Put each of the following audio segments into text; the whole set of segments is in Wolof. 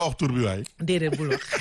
wax tur bi waay. déedéet bul wax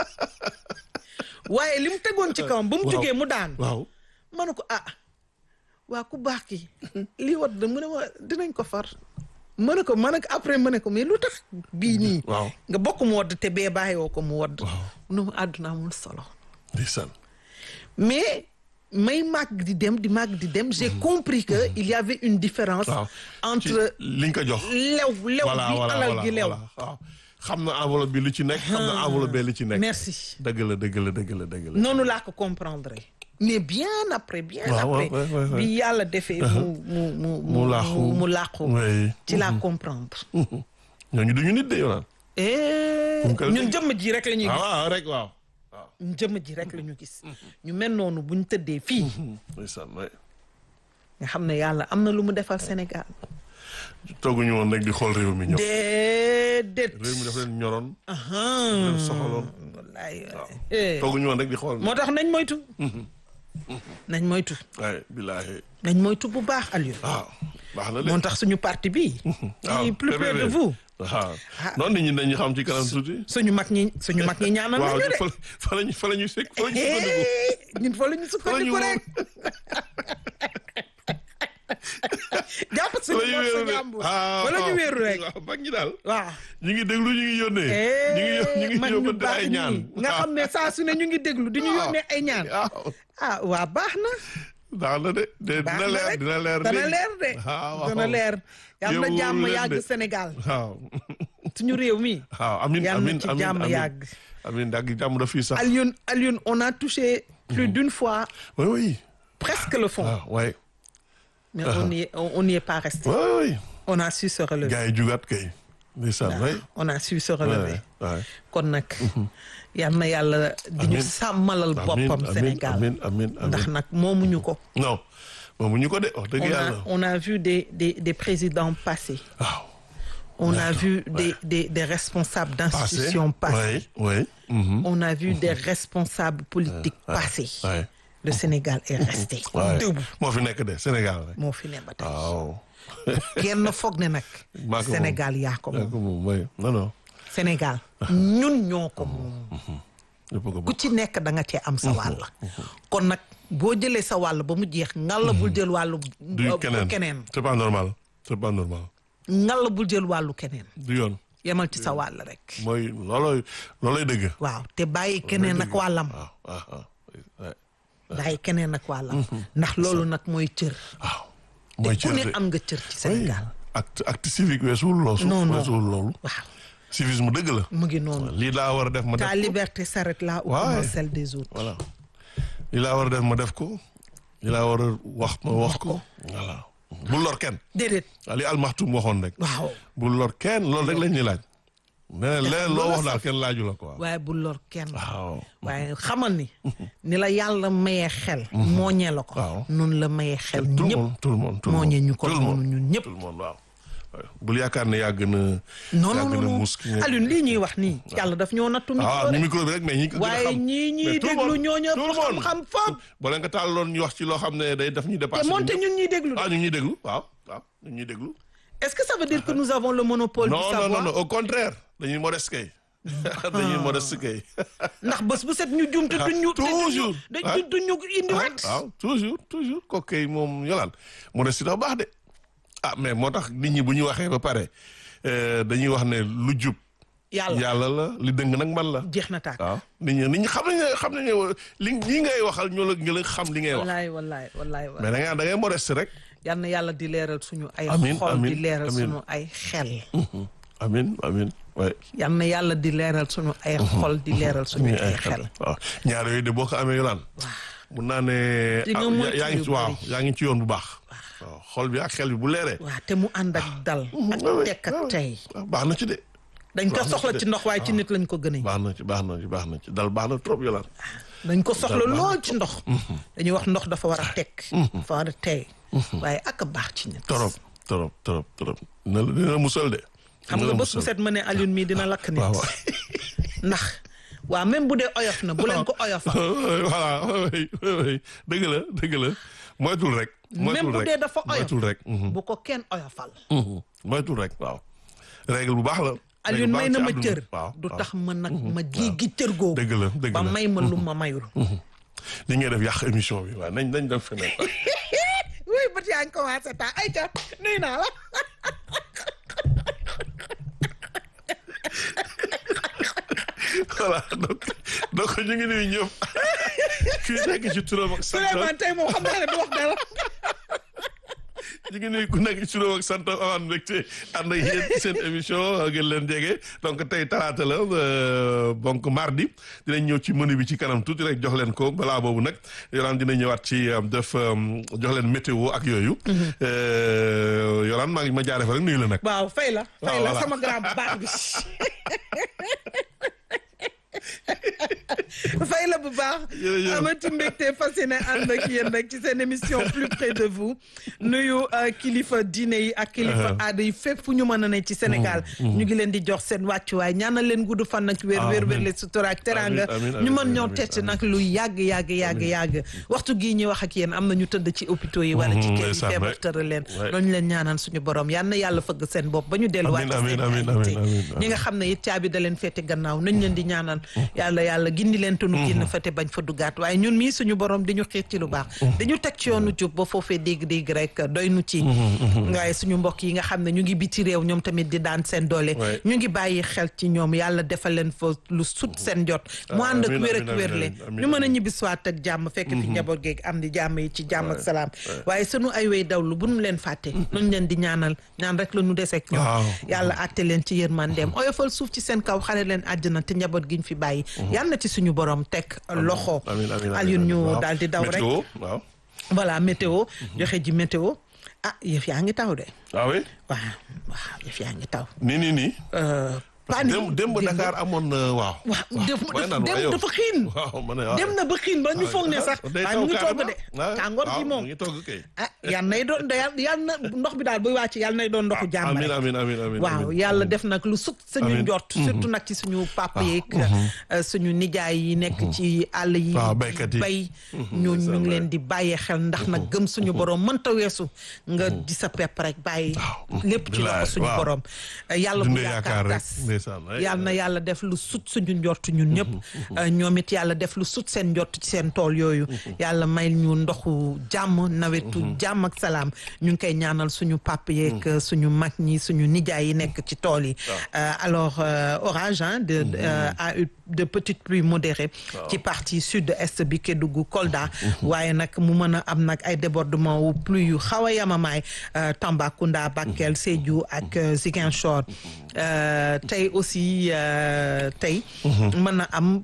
waaye li mu tegoon ci kawam ba mu Waaw. jógee mu daan waaw. ma ne ko ah waa ku baax ki lii wat da mu ne ma dinañ ko far ma ne ko ma ne ko après ma ne ko mais lu tax bii nii waaw. nga bokk mu wodd te bee bàyyiwoo ko mu wodd Waaw. nu mu àdduna amul solo ndeysaan. mais may màgg di dem di màgg di dem j'ai compris que il y avait une différence waaw. entre ci li nga ko jox. lew lew voilà bi voilà alal voilà gi lew voilà waaw. xam na enveloppe bi lu ci nekk. xam na enveloppe bi lu ci nekk. merci dëgg la dëgg la dëgg la dëgg la. noonu laa ko comprendre mais bien après bien waaw, après ouais, ouais, ouais. bi yàlla defee mu mu mu mu laaxu mu làqu oui. ci laa comprendre ñooñu duñu nit de yow naan. Eh, Punkal ñun bi. jëmm ji rek la ñuy ah gis waaw rek waaw. waaw. ñun jëmm ji rek la ñu gis ñu mel noonu buñ tëddee fii ndeysaan waay. nga xam ne yàlla am na lu mu defal Sénégal tooguñu woon rek di xool réew mi ñoom. déedéet réew mi dafa leen ñoroon. ahan leen soxaloon. wallaay eh. tooguñu woon rek di xool. moo tax nañ moytu nañ moytu waaye billaahi. nañ moytu bu baax Aliou waaw baax na de. moo tax suñu parti bi waaw il est plus près de PPP. vous waaw noonu nit ñi dañuy xam ci kanam tuuti. suñu mag ñi suñu mag ñi ñaanal waaw nañu de fa fa la ñu fa la ñu sekk fa la ñu sukkandiku. Eh, ñun fa la ñu fa la ñu sukkandiku woon. rek jàpp fa suñu la ñu bopp wéeru sa rek. jàmbur ah fa la ñu waaw. wéeru rek waaw mag ñi daal. waaw ñu ngi déglu ñu ngi yónnee. ñu ngi yó- ñu ngi man ñu yóbbante baax ay ñaan. ñii nga xam ne saa su ne ñu ngi déglu di ñu waaw. yónnee ay ñaan waaw. ah waa baax na baax na de de baax dina na leer rek dina leer dana léegi. leer de ah waaw. dana leer yal na Yow jàmm wóolu leen yàgg de. Sénégal waaw. suñu réew mi waaw amin yal na amin ci amin jàmm amin. yàgg amin yàgg jàmm da fii sax. Alioune Alioune on a touché plus d'une fois oui oui. presque le fond ah ouais. mais on n'y est on n'y est pas resté oui oui. on a su se relever gars yi jugaat kay. ndeysaan waay. on a su se relever waay. kon nag yal na yàlla di ñu Amiin. sàmmalal boppam Sénégal amin amin amin ndax nag moomuñu ko non moom ñu ko de wax dëgg on a yàlla. on a vu des des des présidents passer waaw. on a D'accord, vu des des des responsables passé d'institutions passer oui oui. mhm. on a vu des responsables politiques passer waay. le Sénégal est resté waay. debout moo fi nekk de Sénégal rek. moo fi ne ba tey waaw. kenn foog ne nag maa ko moom. Sénégal yaa ko yaa moom ko moom mooy non non. Sénégal ñun ñoo ko moom ñëpp ko ku bokk. ci nekk da nga cee am sa wàll kon nag boo jëlee sa wàll ba mu jeex ngalla bul jël wàllu du bu keneen keneen c'est pas normal c'est pas normal. ngalla bul jël wàllu keneen du yoon. yemal ci sa wàll rek mooy loolooy loolooy dëgg. waaw te bàyyi keneen ak wàllam waaw waaw waaw. waay. bàyyi keneen ak wàllam ndax loolu nag mooy cër waaw. mooy te ku cër ne de. am nga cër ci Sénégal acte acte civique weesuwul loolu. Non, non. weesuwul loolu. waaw civisme dëgg la. mu ngi noonu lii laa war a def ma def ta ko. liberté s'arrête là où Ouais. commence celle des autres voilà lii laa war a def ma def ko. lii laa war a wax ma wax ko. voilà bul lor kenn. déedéet waaw li almaxtum waxoon rek. waaw bul lor kenn loolu rek lañ ñuy laaj. nee leneen loo wax daal kenn laaju la quoi. waaye bu lor kenn waaw. waaye xamal ni ni la yàlla mayee xel mooñee la ko Waaw. noonu la mayee xel tout le ñëpp monde tout le monde. tout le mooñee monde. ñu ko tout le monde. noonu ñun ñëpp tout le monde waaw. waaw. bul yaakaar ne yaa gën a. non yaa non gën a non muus ki nga- Alioune lii ñuy wax nii yàlla daf ñoo nattu micro ah ñu rek micro bi rek mais ñi ko gën a waaye xam. ñii ñuy Mais tout le déglu monde, ñoo ñëpp tout le monde. xam-xam foofu boo leen ko tàlloon ñu wax ci loo xam ne day daf ñuy te dépassé. moonte ñun ñun ñuy déglu ah ñu ngi ñuy déglu waaw waaw ñu ngi ñuy déglu. est-ce que ça veut dire que nous avons le monopole du non non savoir non non au contraire dañuy modeste kay. dañuy modeste kay. ndax bés bu set ñu jum te duñ ñu toujours. te Ah. duñ duñ ñu indiwaat waaw toujours toujours kooku kay moom yolaan modeste dafa baax de. ah mais moo tax nit ñi bu ñu waxee ba pare euh, dañuy wax ne lu jub. yàlla yàlla la li dëng nag man la. jeex na tàkk waaw nit ñi nit ñi xam nañ ne xam nañ ne li ñi ngay waxal ñoo la ñoo la xam li ngay wax. wallaay wallaay wallaay wallaay mais da ngay da ngay modeste rek. yal na yàlla di leeral suñu ay Amiin, xol di amiin, leeral amiin. suñu ay xel amin amin waay. yal na yàlla di leeral suñu ay xol di leeral suñu ay xel waaw ñaar yooyu de boo ko amee yolaan mun naa ne Di nga ah, moytu yaa ngi yu ci waaw bari. yaa ngi ci yoon bu baax waaw xol bi ak xel bi bu leeree waaw te mu ànd ak dal ak waaw, tekk ak waaw. tey waaw, baax na ci de dañ ko Baax na soxla ci ci de. ndox waaye ci nit lañ ko gën a baax na ci baax na ci baax na ci dal baax na trop yolaan dañ ko soxla Dal baax na lool ci ndox dañuy wax ndox dafa war a tekk dafa war a tey waaye ak a baax ci nit trop trop trop trop dina la dina la musal de xam dina nga la bés bu musal. set ma ne Alioune mii dina lakk nit waaw waaw ndax waaw même bu dee oyof na bu leen ko oyofal voilà oui oui dëgg la dëgg la moytul rek moytul même bu rek dee dafa oyof moytul rek mhm, bu ko kenn oyofal mhm. moytul rek waaw règle bu baax la Alioune may baax na ci ma àdduna. cër waaw du waaw. tax ma nag ma jéggi cër googu dëgg la dëgg ba la may ma lu ma mayul li ngay def yàq émission bi waaw nañ nañ dem feneen oui bët yaa ngi commencé taa ay ca nuyu naa la voilà donc donc ñu ngi nuyu ñëpp kii nekk ci turam ak santam Souleymane tey moom xam naa ne du wax dara ñu ngi nuyu ku nekk ci turam ak santam amaan mbégte ànd ak yéen ci seen émission gën leen jege donc tey talaata la euh, donc mardi dinañ ñëw ci menu bi ci kanam tuuti rek jox leen ko balaa boobu nag Yolaan dina ñëwaat ci euh, def euh, jox leen météo ak yooyu Euh, Yolaan maa ngi ma jaaree fa rek nuyu la nag waaw fay la fay waaw, la voilà. sama grand baax bi fay la bu baax Jërëjëf. amati mbégte fasciné ànd ak yéen rek ci seen émission plus près de vous nuyu euh, kilifa diine yi ak kilifa aada yi fépp fu ñu mën a ne ci Sénégal ñu ngi leen di jox seen wàccuwaay ñaanal leen gudd fan ak wér wér wér le sutura ak teranga Amiin, amiin, ñu mën amiin, ñoo amiin, tett amiin. nag lu yàgg yàgg yàgg yàgg waxtu gii ñuy wax ak yéen am na ñu tëdd ci hôpitaux yi wala ci Mhm, kër yi ndeysaan, feebar ouais. tëral leen Ouais. loolu leen ñaanal suñu borom yal na yàlla fëgg seen bopp ba ñu delluwaat Amiin, ci seen amiin, amiin, activité. amiin, amiin. ñi nga xam ne it caabi da leen fete gannaaw nañ leen di ñaanal yàlla yàlla gindi leen te nu génn fa te bañ fa duggaat waaye ñun mii suñu borom di ñu xiir ci lu baax dañu teg ci yoonu jub ba foofee dégg-dégg rek doy nu ci waaye suñu mbokk yi nga xam ne ñu ngi biti réew ñoom tamit di daan seen doole Ouais. ñu ngi bàyyi xel ci ñoom yàlla defal leen fa lu sut seen jot mu ànd ak amiin, wér ak amiin, wérle amiin, amiin, ñu mën a amiin. ñibbi siwaat ak jàmm fekk fi njaboot geeg am di jàmm yi ci jàmm ak salaam waaye sunu ay way dawlu bu nu leen fàtte nuñ leen di ñaanal ñaan rek la ñu deseeg ñoom Waaw. yàlla àtte leen ci yërmandeem oyofal suuf ci seen kaw xale leen àjjana te njaboot giñ fi bàyyi yàlla na ci suñu borom teg loxo amiin amiin Alioune ñu waaw. daal di daw rek météo waaw voilà météo joxe ji météo ah yëf yaa ngi taw de ah oui waaw waaw yëf yaa ngi taw nii nii nii Euh, parce pani- que démb démb Dakar amoon na waaw waaw def waaye naan dem waaye yow. dafa xiin waaw ma ne waaw dem na ba xiin ba ñu foog ne sax day waaye taw mu ngi togg de carrément. Ah, tàngoor waaw, gi moom mu ngi togg kay ah yal nay doon yal yal na ndox bi daal buy wàcc yal nay doon ndoxu jàmm amiin rek amiin amiin amiin waaw amiin. yàlla def nag lu sut suñu Amiin. njort surtout nag ci suñu papa yeeg euh, suñu nijaay yi nekk ci àll yi waaw, baykat yi. bay ñu ñu ngi leen di bàyyee xel ndax nag gëm suñu borom mënta weesu nga di sa pepp rek bàyyi lépp ci bilaay, loxo suñu waaw. borom yàlla bu Dundee yaakaar yaakaar rek, tas ndeysaan, ay, yàlla na yàlla def lu sut suñu njort ñun ñëpp ñoom it yàlla def lu sut seen njort ci seen tool yooyu yàlla may ñu ndoxu jàmm nawetu jàmm ak salaam ñu ngi koy ñaanal suñu papa yeeg suñu mag ñi suñu nijaay yi nekk ci tool yi Euh, alors euh, orage hein, de euh, a eu de petites pluies modérées ci partie sud-est bi Kédougou Kolda waaye nag mu mën a am nag ay débordement wu pluie yu xaw a yamamaay euh, Tambacounda Bakel Sédhiou ak euh, Ziguinchor Euh, tey aussi euh, tey mën na am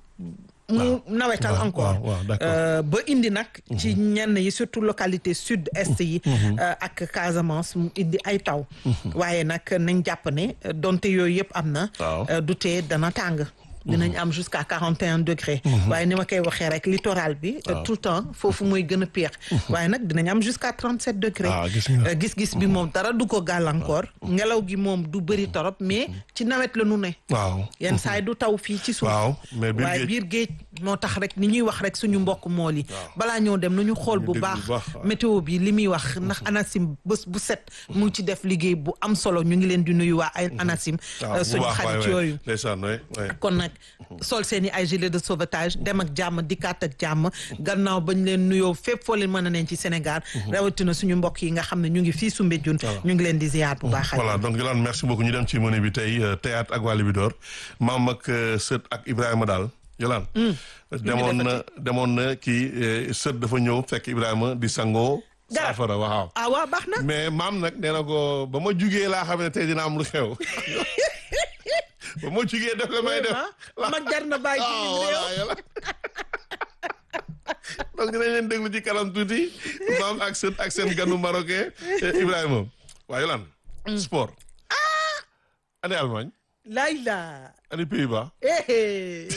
mu nawetal waaw, encore waaw, waaw, d'accord. Euh, ba indi nag ci ñenn yi surtout localité sud-est yi euh, ak Casamance mu indi ay taw waaye nag nañ jàpp ne euh, donte yooyu yëpp am na Waaw. euh, du tee dana tàng dinañ am jusqu'à quarante et un degrés waaye ni ma koy waxee rek littoral bi euh, tout le temps foofu mooy gën a pire waaye nag dinañ am jusqu'à trente sept degrés Ah, gis nga. Euh, gis-gis bi moom dara du ko gàllankoor ngelaw gi moom du bëri torop mais ci nawet la nu ne waaw yenn saa yi du taw fii ci suuf waaw mais biir waaye géej biir géej moo tax rek ni ñuy wax rek suñu mbokk mool yi balaa ñoo dem nañu xool bu déglu bu baax baax, waaw. météo bi li muy wax ndax ANACIM bés bu set mu ngi ci def liggéey bu am solo ñu ngi leen di nuyu waa ay ANACIM waaw euh, bu suñu baax waay xarit waay yooyu ndeysaan waay waay kon nag sol seen i ay gilet de sauvetage dem ak jàmm dikkaat ak jàmm gannaaw bañ leen nuyoo fépp foo leen mën a neen ci Sénégal rawatina suñu mbokk yi nga xam ne ñu ngi fii Soumbédioune ñu ngi leen di ziar bu baax voilà donc Yolande merci beaucoup ñu dem ci menu bi tey euh, théâtre ak Wally Bidor maam ak euh, sët ak Ibrahima daal Yolande demoon na demoon na kii euh, sët dafa ñëw fekk Ibrahima di sangoo Garab. saafara waaw ah waa baax na mais maam nag nee na ko ba ma jugee laa xam ne tey dina am lu xew ba ma jugee def la may def ah mag jar na bàyyi ci ah biir voilà réew yàlla donc dinañ leen déglu ci kanam tuuti maam ak seen ak seen ganu marocain eh, Ibrahima waa Yolande sport ane Allemagne laay laa ane Pays-Bas eh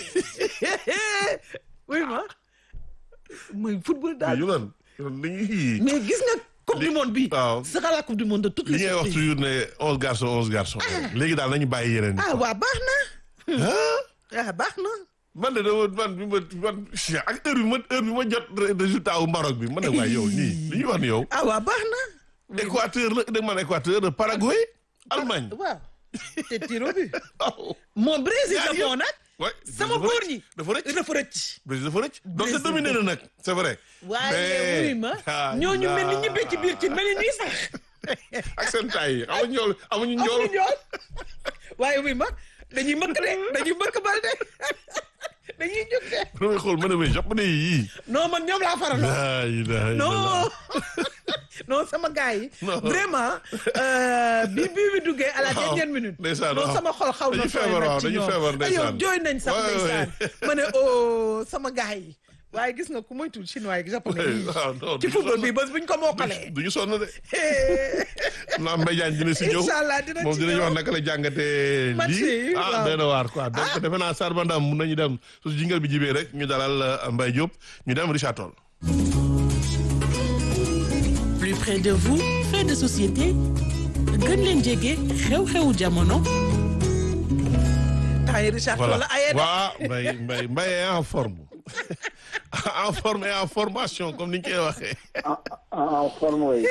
oui ma mooy football mais daal Yolande Yolande dañuy mais gis nga coupe du monde bi waaw. sera la coupe du monde de toutes li les ngay wax surprises toujours ne onze garçons onze garçons léegi daal nañu bàyyi yeneen yi ah waa baax na ah ah baax na man de dama man bi ma man ak heure bi ma heure bi ma jot résultat wu Maroc bi ma ne waaye yow nii li ñuy wax ni yow ah waa baax na Équateur la dégg man Équateur Paraguay Allemagne waaw te tiro bi waaw. moom Brésil Ñaar la moo nag Ouais, sama dafa góor rëcc, ñi dafa rëcc dafa rëcc Brésil dafa rëcc donc Brésil c'est dominé na nag c'est vrai. waaye Mais- wuy ma Ah, ñooñu mel ni ah. ñibbee ci biir ci mel ni ñuy sax ak seen taay yi amuñu njool amuñu njool. amuñu ñool waaye wuy ma dañuy mbëkk de dañuy mbëkk bal de dañuy jóg de damay xool ma ne mais japonais yii. non man ñoom laa faraloo laa ilaaha non illallaah. non sama gars yi Non. vraiment euh, bi bi bi duggee à la Waaw, dernière minute ndeysaan, non waaw. sama xol xaw na Dañu tooy feebar, nag waaw, ci dañu ñoom. feebar, Ay, yow ndeysaan. jooy nañ sax Ouais, ouais. ndeysaan ma ne oh sama gars yi waaye gis nga ku moytul chinois yi japonais yi waaw non ci duñu football sonn. bi bés buñ ko mokkalee duñu sonn de. naa Mbaye Diagne dina si ñëw Inch'Allah, dina moom ci dinañu ñëw. wax naka la jàngatee Match lii yi, ah waaw. doy na waar quoi donc defe naa Sarba Ndam mun nañu dem su jingal bi jibee rek ñu dalal euh, Mbaye Diop ñu dem Richard Toll. plus près de vous fait de société gën leen jege xew-xewu jamono temps yi Richard voilà wala ayee de waa Mbaye Mbaye Mbaye est en forme en forme et en formation comme ni ñu koy waxee. en en en forme oui.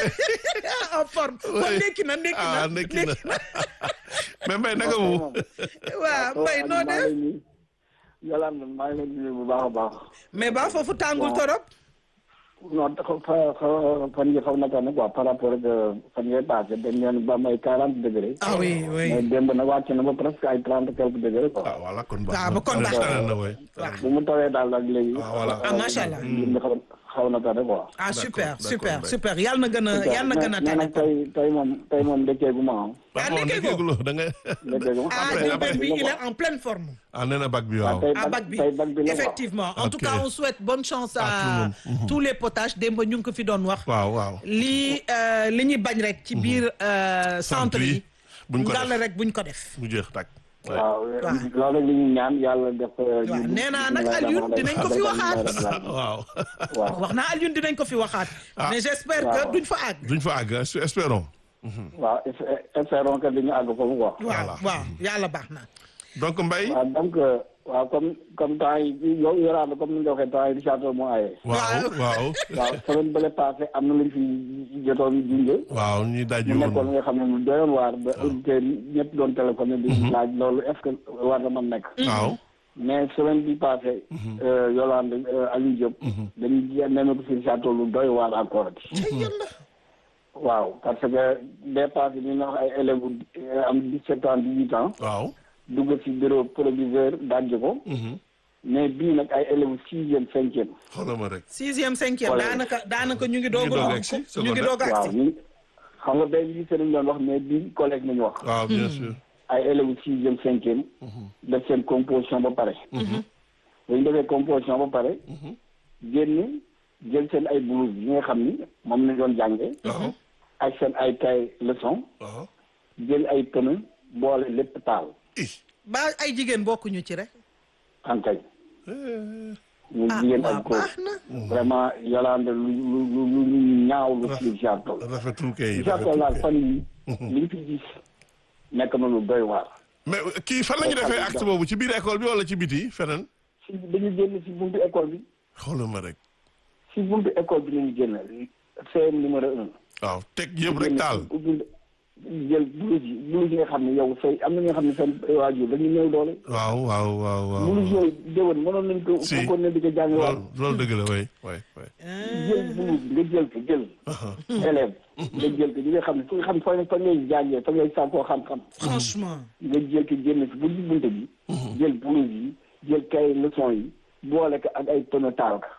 en forme kon ndekki na ndekki na ah nekki na mais Mbaye naka mu. waaw mbay noo def Yolande maa ngi leen di nuyu bu baax a baax. mais ba foofu tàngul Waaw. torop non dafa fa fa fan yi xaw na tane quoi par rapport ak fan yee passé dañ leen ba may quarante degré. ah oui oui mais démb nag wàcc na ba presque ay trente quelques degré quoi. ah voilà kon baax Ah, ba kon baax na. tane na waay. waaw bu mu tawee daal ak léegi. Ah, voilà. Ah, macha Allah. mbir mi xaw xaw na tane quoi. ah D'accord, super d'accord, super Mbaye. super yàlla na gën a yàlla na gën a mais tane nag tey tey moom tey moom dëkkee gu ma ah. Ah, bon nekkee ko. nekkee da nga. dëkkee gu ma. ah Après, Diourbel après, bi dina il ko. est en pleine forme ah nee na bac bi waaw waaw. tey à bac bi tey bac bi la quoi. effectivement en tout Ok. cas on souhaite bonne chance À tout le à monde. Mhm. tous les potages démb ñu ngi ko fi doon wax waaw waaw. lii euh, li ñuy bañ rek ci biir euh, centre yi buñ ko ngàll def rek buñ ko def mu jeex tàkk. Ouais. waaw loolu li ñu ñaan yàlla def. waaw nee naa nag Alioune dinañ ko fi waxaat. waaw. waaw wax naa Alioune dinañ ko fi waxaat Ah. mais j'espère Waaw. que duñ fa àgg duñ fa àgg es- espérons. waaw es- espérons que dañu àgg foofu quoi. waaw waaw yàlla baax na donc Mbaye. waaw donc euh, waaw comme comme temps yi yow yoraat comme ni nga ko waxee temps yi Richard Toll moo aaye. waaw waaw. waaw semaine bële passé am na lu ñu fi jotoon junjee. waaw ñuy daaj mu nekkoon woon. nga xam ne lu doyoon waar ba auditeurs yi ñëpp doon téléphoné di laaj loolu est-ce que war na mën nekk. waaw. mais semaine bi passé. Yolande Aliou Diop. dañuy jéem nemmeeku si Richard Toll lu doy waar encore. waaw parce que des passé ñu nga wax ay élèves euh, am 17 ans 18 ans. waaw. dugg ci bureau proviseur dajj ko. mais bii nag ay élèves sixième cinquième. xoolal ma rek. sixième cinquième Voilà. daanaka daanaka ñu ngi doog doog a a agsi, ñu ngi doog a waaw agsi ñu xam nga bay lycée lañu doon wax mais bii collège nañu wax. waaw bien sûr. ay élèves sixième cinquième. def seen composition ba pare. bu ñu defee composition ba pare. génn jël seen ay blouse yi nga xam ni moom lañ doon jàngee. waaw. ak seen ay cahier leçon waaw. jël ay pneu boole lépp taal. ih. ba ay jigéen bokkuñu ci rek ankay ñu ah jigéen waaw ak góor. baax na vraiment Yolande lu lu lu lu lu ñaaw lu ci Richard Toll. rafetul kay. Richard Toll daal fan yi li ñu fi gis nekk na lu doy waar. mais kii fan la ñu defee acte boobu ci biir école bi wala ci biti feneen. si dañu génn si buntu école bi xoolal ma rek. si buntu école bi nañu génn CM numéro un. waaw teg yëpp rek taal. jël blouse yi blouse yi nga xam ne yow say am na ñoo xam ne seen waajur dañuy néew doole. waaw waaw waaw waaw. blouse yooyu déwén mënoon nañ ko. Si. fekkoon ne di ko jàng waat. loolu loolu dëgg la way way way. jël blouse nga jël ko jël. élève nga jël ko ñi nga xam ne fu nga xam fa fa ngay jàngee fa ngay sàkkoo xam-xam. franchement nga jël ko génn si buntu buntu bi. jël blouse yi jël kay leçon yi boole ko ak ay pneu taal ka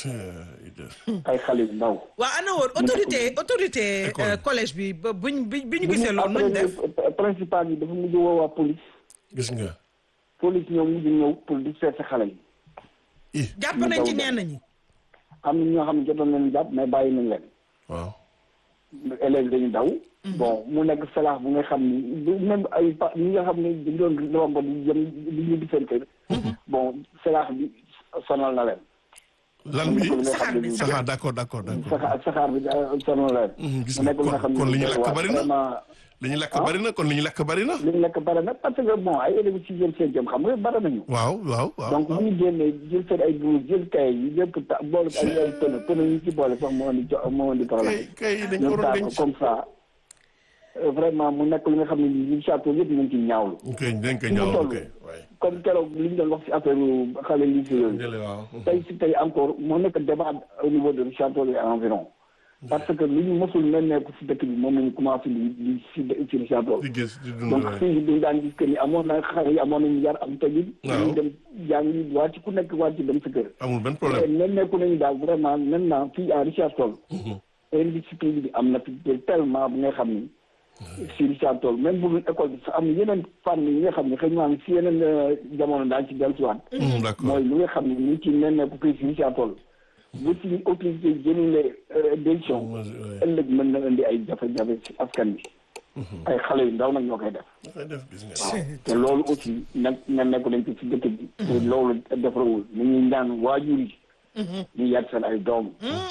ay xale yu ndaw. waa ana woon autorité autorité École. euh, collège bi ba buñ bi bi ñu bu gisee ñu loolu nuñ def après principal bi dafa mujj woo waa police gis nga. police ñoom mujj ñëw pour di seet si xale yi. ih jàpp nañ ci ñenn ñi am na ñoo xam ne jotoon nañu jàpp mais bàyyi nañ leen. waaw. élèves dañu daw. bon mu nekk salaax bu nga xam ni du même ay pa ñi nga xam ne dañu doon romb di jëm di ñibbi seen kër. bon salaax bi sonal na leen. lan bi mu nekk lu nga saxaar xam bi, ne saxaar d'accord d'accord d'accord. saxaar saxaar bi daa sonal na leen. Mhm, gis mu nga nekk lu nga kon xam ne kon li ñu doy lakk waar. bari na vraiment li ñu lakk bari na kon li ñu lakk bari na. li ñu lekk bare na parce que bon ay élèves sixième cinquième xam nga bare nañu. waaw waaw waaw. donc bu ñu génnee jël seen ay blouse jël kay yi lépp ta boole ko ay ay pneu pneu yi ci boole sax moo indi jo moo indi problème kay kay dañ ko ñu waroon taal ko denc. comme ça euh, vraiment mu nekk li nga xam ne li château yëpp ñu ngi ciy ñaawlu ok dañ ko Fi mu ñaaw toll. ok waay comme keroog li ñu doon wax ci affaire xale lycée yooyu jële waaw tey si tey encore moo nekk débat au niveau de château et environ parce que li ñu mosul nemmeeku si dëkk bi moom lañu commencé di di si ci château di gis di dund donc waay fii dañ daan gis que ni amoon na xale yi amoon nañu yar am tegin Waaw. dañuy dem jàngi wàcc ku nekk wàcc dem sa kër amul benn te problème nemmeeku nañu daal vraiment maintenant fii à Richard Toll indiscipline bi am na fi tellement bu nga xam ni si Richard Toll même bu dul école bi sax am na yeneen fànn yi nga xam ne xëy na si yeneen euh, jamono daañu ci dellusiwaat Mhm, d'accord mooy li nga xam ne ñu ngi ci nemmeeku fii si Richard Toll bu ci autorité jëlulee décision Ouais. ëllëg mën na indi ay jafe-jafe si askan bi ay xale yu ndaw nag ñoo koy def dafay def gis nga te loolu aussi nag nemmeeku nañ ko ci dëkk bi te loolu defarawul ni ñuy ñaan waajur yi ñu yar seen ay doom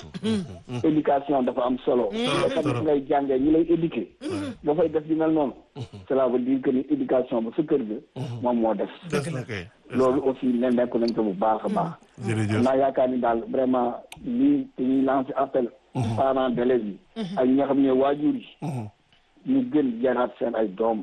éducation dafa am solo nga xam ne fi ngay jàngee ñi lay éduquer ba fay def di mel noonu cela veut dire que ni éducation ba sa kër ga moom moo def def na kay loolu aussi nemmeeku nañ ko bu baax a baax jërëjëf naa yaakaar ni daal vraiment lii dañuy lancer appel parents d'élèves yi ak ñi nga xam ne waajur yi ñu gën yaraat seen ay doom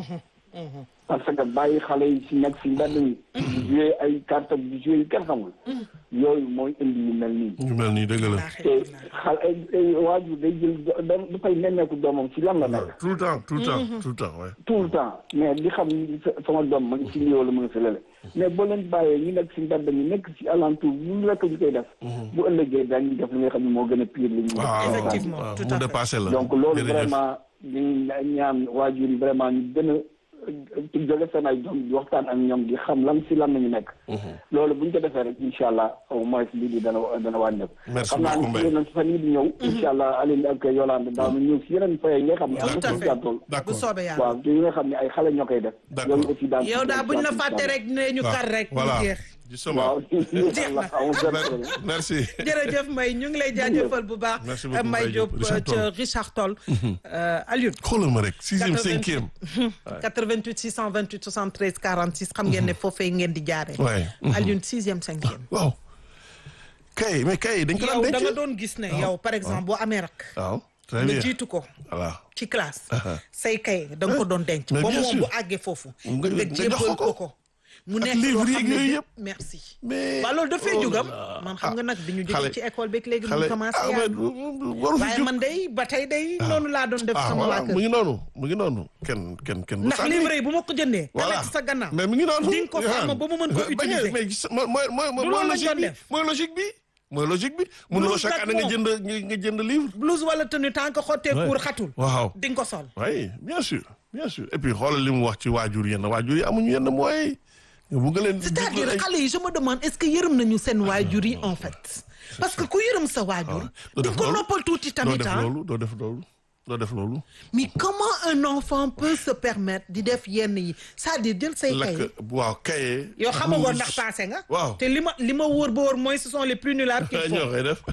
parce que bàyyi xale yi si nekk si mbedd mi di jouer ay carte di jouer yu kenn xamul yooyu mooy indi yu mel nii ñu mel nii dëgg la te xale ay ay waajur day jël do- da- dafay nemmeeku doomam si lan la nekk tout le temps tout le temps tout le temps ouais tout le temps mais di xam ni sa- sama doom ma ngi si lii wala mu ngi si lële mais boo leen bàyyee ñu nekk si mbedd mi nekk si alentour lu rekk ñu koy def bu ëllëgee dañuy def li nga xam ne moo gën a pire li ñu waaw def Effectivement, waaw, tout mu à fait. dépassé la donc loolu Jërëjëf. vraiment ñu ñaan waajur yi vraiment ñu gën a ci jóge seen ay doom di waxtaan ak ñoom di xam lan si lan nañu nekk loolu bu ñu ko defee rek incha allah au moins lii di dana dana wàññeeku Merci xam naa beaucoup, Mbaye. ne nañ si fan yii di ñëw incha allah Aline ak Yolande daanu ñëw si yeneen fay yi nga xam ne am tout na à si fait jàttool bu d'accord soobee yàlla waaw te yi nga xam ne ay xale ñoo koy def D'accord. yooyu aussi daan yow daal buñ la fàtte rek ne ñu kar rek mu voilà jeex justement waaw Jeex na. amul benn problème merci jërëjëf Mbaye ñu ngi lay jaajëfal bu baax Merci beaucoup, Mbaye Mbaye Diop Diop, Richard ca Richard Toll Euh, Alioune xoolal ma rek sixième 88. cinquième 88 628 73 46 xam ngeen ne foofee ngeen di jaaree Ouais. Alioune sixième cinquième waaw kay mais kay dañ ko daan yow da nga denc doon gis ne yow par exemple boo amee rak waaw très nga bien jiitu ko voilà ci classe say kay da nga ko doon denc Mais ba bien moom sûr. bu àggee foofu Nga- nga nga jébbal jox ko ko ko. ko mu Ak nekk livre loo yeeg xam ne yooyu bi- yëpp. merci mais waaw loolu dafay oh jugam là. man xam nga nag bi ñu xale- jógee ci école beeg léegi xale ñu commencé ah mais yaa waru fi waaye jóg man day ba tey day noonu laa doon def ah sama voilà waa mu kër ngi noonu mu ngi noonu kenn kenn kenn du ndax sànni. livre yi bu ma ko jëndee voilà kalek sa gannaaw mais mi ngi noonu di nga ko Yohan. sàmm ba mu mën ko Ba- bañ a- utiliser. mais gis- mooy mooy mooy mooy loolu lañ logique doon bi def. mooy logique bi mooy logique bi mënuloo Blouse chaque année nga nag jënd nga nga jënd livre blouse wala tenue tant que xottee Ouais. kuur xatul waaw di nga ko sol oui bien sûr bien sûr et puis xoolal li mu wax ci waajur yenn waajur yi amuñu yenn mooy nga bugg leen c'est-à-dire ay- xale yi je me demande est-ce que yërëm nañu seen waajur yi en fait parce que ku yërëm sa waajur doo di def ko loolu. noppal tuuti doo tamit def ah loolu doo def loolu doo def loolu mais comment un enfant peut se permettre di def yenn yi c'est-à-dire jël say kay lakk waaw kaye yow xamagoo blouse. ndax passé nga waaw te li ma li ma wóor ba wóor mooy ce sont les plus nullards qu'il ñoo faut koy def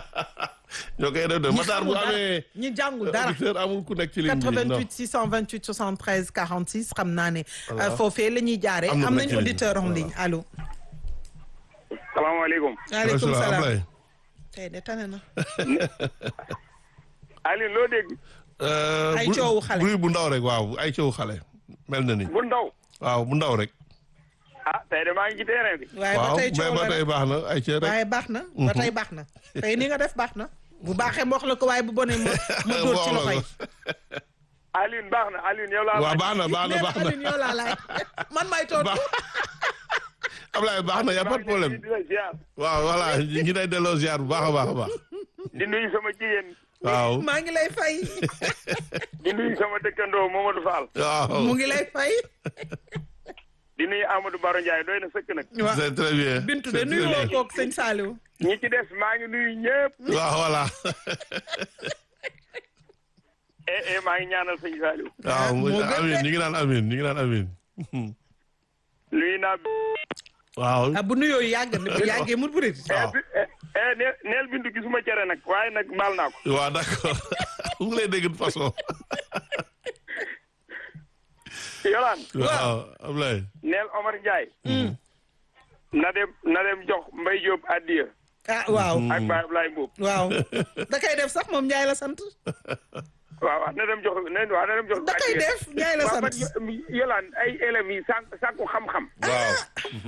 ñoo koy def de ñi Matar bu xamul dara amee ñi jàngul dara auditeur amul ku nekk ci ligne bi non 88 628 73 46 xam naa ne euh, foofee la ñuy jaaree Am na am ku nekk nañ ci ligne bi. auditeur en ligne allo salaamaaleykum waaleykum Ablaye. salaam tey de tane na Alioune loo dégg Euh, Ay bu- coowu xale. bruit bu ndaw rek waaw ay coowu xale mel na ni bu ndaw waaw bu ndaw rek ah tey de maa ngi ci terrain bi waaye ba waaw tey mais coow ba la tey rek baax na ay cee rek waaye baax na ba tey baax na tey ni nga def baax na bu baaxee ma wax la ko waaye bu bonee ma ma dóor ci loxo yi Alioune baax na Alioune yow laa waaw laaj. baax na baax na nee baax na na Alioune yow laa laaj man may tontu baax Ablaye baax na y a pas de problème di la ziar waaw voilà ñu ngi lay delloo ziar bu baax a baax a baax di nuyu sama jigéen waaw maa ngi lay fay di nuyu sama dëkkandoo Mamadou Fall waaw mu ngi lay fay di nuyu Amadou Baro Ndiaye doy na sëkk nag waaw c'est très bien Bintu de c'est nuyu très woo bien. koog sëñ Saliou ñi ci des maa ngi nuyu ñëpp waaw voilà eh eh maa ngi ñaanal sëñ Saliou waaw moo gën amin de. ñu ngi naan amin ñu ngi naan amin nuyu naa waaw ah bu nuyoo yàgg na bu yàggee mu bëri waaw bi eh eh neel neel bindu gisuma cere nag waaye nag baal naa ko waaw d'accord mu ngi lay dégg de façon Yolaan waaw Ablaye neel Omar Ndiaye na dem na dem jox Mbaye Diop addiya ah waaw ak Baye Ablaye Mbuub waaw da koy def sax moom Ndiaye la sant waaw waaw na dem jox na waaw na dem jox da koy def Ndiaye la waaw sant man Yolaan ay élèves yi sànq sànku xam-xam waaw